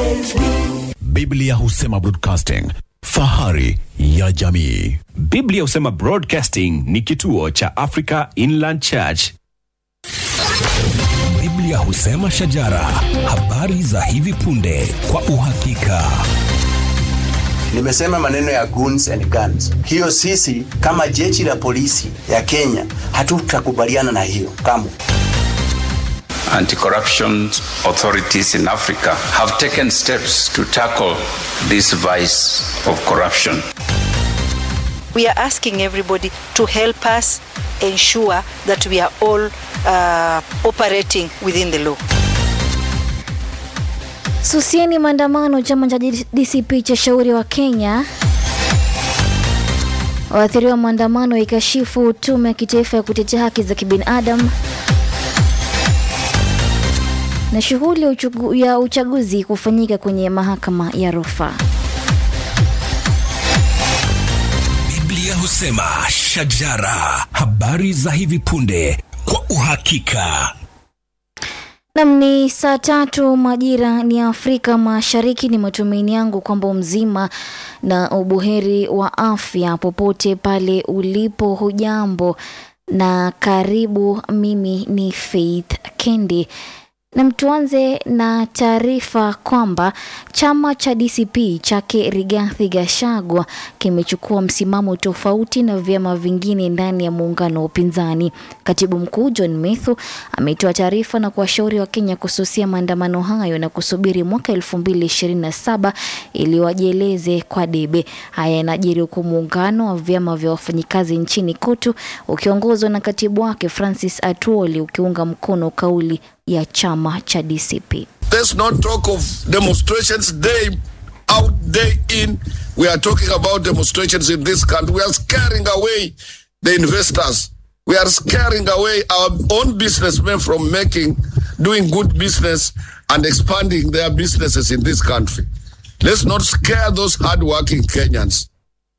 Biblia husema broadcasting, fahari ya jamii. Biblia husema Broadcasting ni kituo cha Africa Inland Church. Biblia husema shajara, habari za hivi punde kwa uhakika. Nimesema maneno ya goons and guns. Hiyo sisi kama jeshi la polisi ya Kenya hatutakubaliana na hiyo kamwe. Anti-corruption authorities in Africa have taken steps to tackle this vice of corruption. We are asking everybody to help us ensure that we are all uh, operating within the law. Susieni maandamano. Chama cha DCP cha shauri wa Kenya waathiriwa maandamano ikashifu tume ya kitaifa ya kutetea haki za kibinadamu na shughuli ya uchugu- ya uchaguzi kufanyika kwenye mahakama ya rufaa. Biblia husema shajara, habari za hivi punde kwa uhakika. Nam ni saa tatu majira ni Afrika Mashariki. Ni matumaini yangu kwamba mzima na ubuheri wa afya popote pale ulipo. Hujambo na karibu. Mimi ni Faith Kendi. Na tuanze na taarifa kwamba chama cha DCP chake Rigathi Gachagua kimechukua msimamo tofauti na vyama vingine ndani ya muungano wa upinzani. Katibu mkuu John Methu ametoa taarifa na kuwashauri Wakenya kususia maandamano hayo na kusubiri mwaka 2027 ili wajieleze kwa debe. Haya yanajiri huku muungano wa vyama vya wafanyikazi nchini KOTU ukiongozwa na katibu wake Francis Atwoli ukiunga mkono kauli ya chama cha DCP. Let's not talk of demonstrations day out, day in. We are talking about demonstrations in this country. We are scaring away the investors. We are scaring away our own businessmen from making, doing good business and expanding their businesses in this country. Let's not scare those hardworking Kenyans.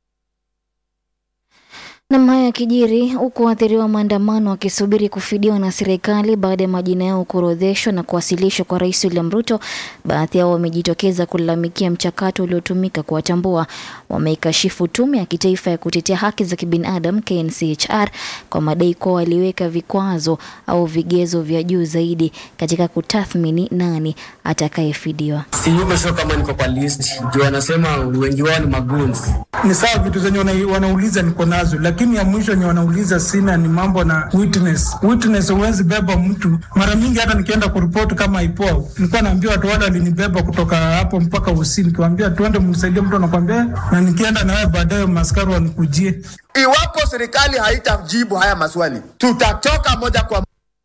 Nam haya yakijiri huku waathiriwa maandamano wakisubiri kufidiwa na serikali baada ya majina yao kuorodheshwa na kuwasilishwa kwa Rais William Ruto. Baadhi yao wamejitokeza kulalamikia mchakato uliotumika kuwatambua. Wameikashifu tume ya kitaifa ya kutetea haki za kibinadamu KNCHR kwa madai kuwa waliweka vikwazo au vigezo vya juu zaidi katika kutathmini nani atakayefidiwa. siyuko sio kama niko kwa list juu wanasema wengi wao ni magoons ni sawa vitu zenye wana, wanauliza niko nazo, lakini ya mwisho yenye wanauliza sina ni mambo na witness. Witness huwezi beba mtu. Mara mingi hata nikienda kuripoti kama IPOA, nilikuwa naambia watu wale walinibeba kutoka hapo mpaka Usini, nikiwaambia tuende mnisaidie, mtu anakwambia, na nikienda nawe baadaye maskari wanikujie. Iwapo serikali haitajibu haya maswali, tutatoka moja kwa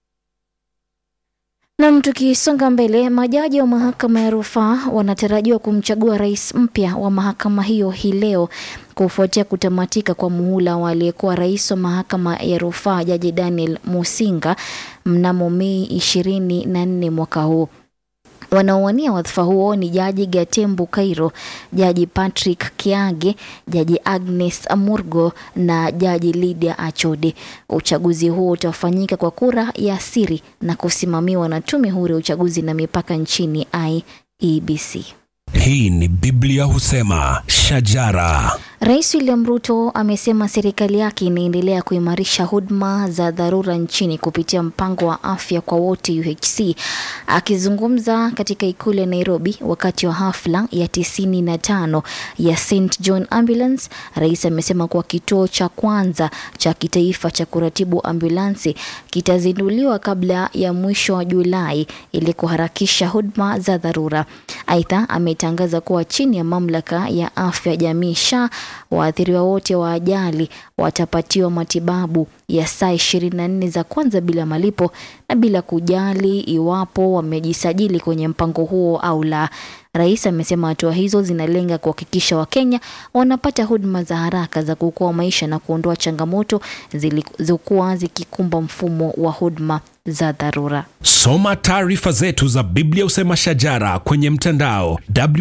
Nam, tukisonga mbele, majaji wa mahakama ya rufaa wanatarajiwa kumchagua rais mpya wa mahakama hiyo hii leo kufuatia kutamatika kwa muhula wa aliyekuwa rais wa mahakama ya rufaa Jaji Daniel Musinga mnamo Mei ishirini na nne mwaka huu. Wanaowania wadhifa huo ni Jaji Gatembu Kairo, Jaji Patrick Kiage, Jaji Agnes Amurgo na Jaji Lydia Achode. Uchaguzi huo utafanyika kwa kura ya siri na kusimamiwa na Tume Huru ya Uchaguzi na Mipaka nchini IEBC. Hii ni Biblia husema shajara. Rais William Ruto amesema serikali yake inaendelea kuimarisha huduma za dharura nchini kupitia mpango wa afya kwa wote UHC. Akizungumza katika ikulu ya Nairobi wakati wa hafla ya tisini na tano ya St John Ambulance, rais amesema kuwa kituo cha kwanza cha kitaifa cha kuratibu ambulansi kitazinduliwa kabla ya mwisho wa Julai ili kuharakisha huduma za dharura. Aidha, ametangaza kuwa chini ya mamlaka ya afya jamii SHA waathiriwa wote wa ajali watapatiwa matibabu ya saa 24 za kwanza bila malipo na bila kujali iwapo wamejisajili kwenye mpango huo au la. Rais amesema hatua hizo zinalenga kuhakikisha Wakenya wanapata huduma za haraka za kuokoa maisha na kuondoa changamoto zilizokuwa zikikumba mfumo wa huduma za dharura. Soma taarifa zetu za Biblia husema shajara kwenye mtandao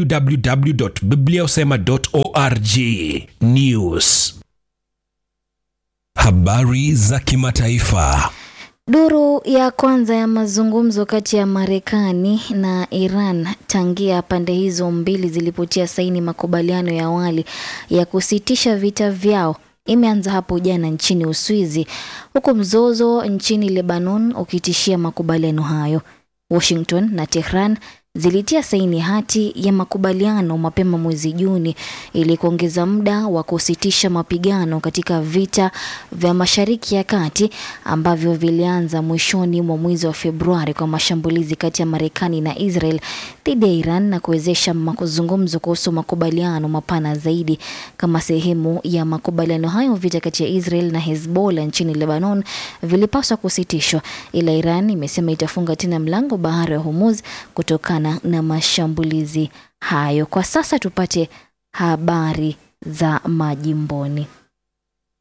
www.bibliahusema.org. News, habari za kimataifa. Duru ya kwanza ya mazungumzo kati ya Marekani na Iran tangia pande hizo mbili zilipotia saini makubaliano ya awali ya kusitisha vita vyao imeanza hapo jana nchini Uswizi, huku mzozo nchini Lebanon ukitishia makubaliano hayo. Washington na Tehran zilitia saini hati ya makubaliano mapema mwezi Juni ili kuongeza muda wa kusitisha mapigano katika vita vya Mashariki ya Kati ambavyo vilianza mwishoni mwa mwezi wa Februari kwa mashambulizi kati ya Marekani na Israel dhidi ya Iran na kuwezesha mazungumzo kuhusu makubaliano mapana zaidi. Kama sehemu ya makubaliano hayo, vita kati ya Israel na Hezbollah nchini Lebanon vilipaswa kusitishwa, ila Iran imesema itafunga tena mlango bahari ya Hormuz kutokana na mashambulizi hayo. Kwa sasa tupate habari za majimboni.